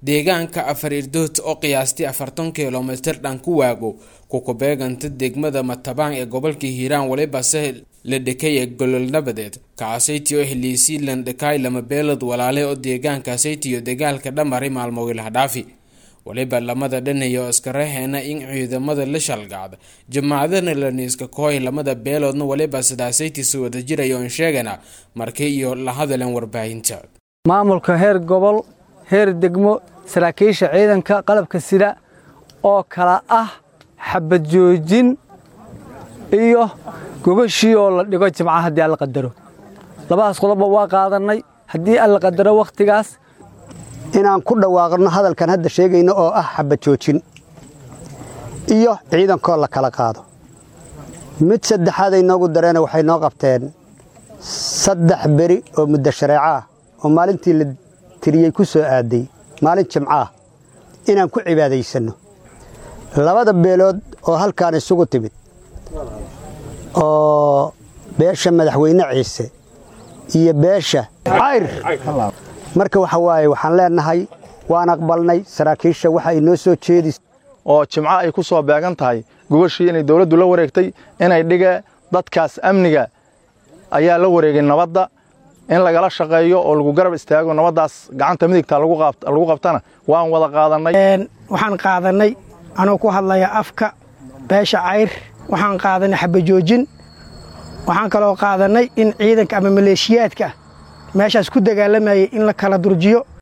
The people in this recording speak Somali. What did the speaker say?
deegaanka afar irdood oo qiyaastii afartan kilomitir dhan ku waago kukubeeganta degmada matabaan ee gobolka hiiraan walibase la dhekay ee golol nabadeed kacasayti oo heliisii landhakaay lama beelad walaale oo deegaankaasaytiyo dagaalka dhammaray maalmoogii lahdhaafi waliba lamada dhanayo iskaraheena in ciidamada la shalgacda jamaacadana laniiska kooy lamada beeloodna waliba sidaasaytiisa wada jirayoon sheegana markii iyo la hadaleen warbaahinta maamulka heer gobol heer degmo saraakiisha ciidanka qalabka sida oo kala ah xabad joojin iyo gogashii oo la dhigo jimca haddii alla qadaro labadaas qodobba waa qaadannay haddii alla qadaro wakhtigaas inaan ku dhawaaqno hadalkan hadda sheegayno oo ah xabad joojin iyo ciidankoo la kala qaado mid saddexaad ay noogu dareena waxay noo qabteen saddex beri oo muddo shareeco ah oo maalintii la tiriyey ku soo aaday maalin jimco ah inaan ku cibaadaysanno labada beelood oo halkaan isugu timid oo beesha madaxweyne ciise iyo beesha cayr marka waxa waaye waxaan leennahay waan aqbalnay saraakiisha waxa ay noo soo jeedis oo jimco ay ku soo beegan tahay gogashii inay dawladdu la wareegtay inay dhige dadkaas amniga ayaa la wareegay nabadda in lagala shaqeeyo oo lagu garab istaago nabaddaas gacanta midigta lagu qabtana waan wada qaadannay waxaan qaadannay anuu ku hadlaya afka beesha cayr waxaan qaadannay xabajoojin waxaan kaloo qaadannay in ciidanka ama maleeshiyaadka meeshaas ku dagaalamayay in la kala durjiyo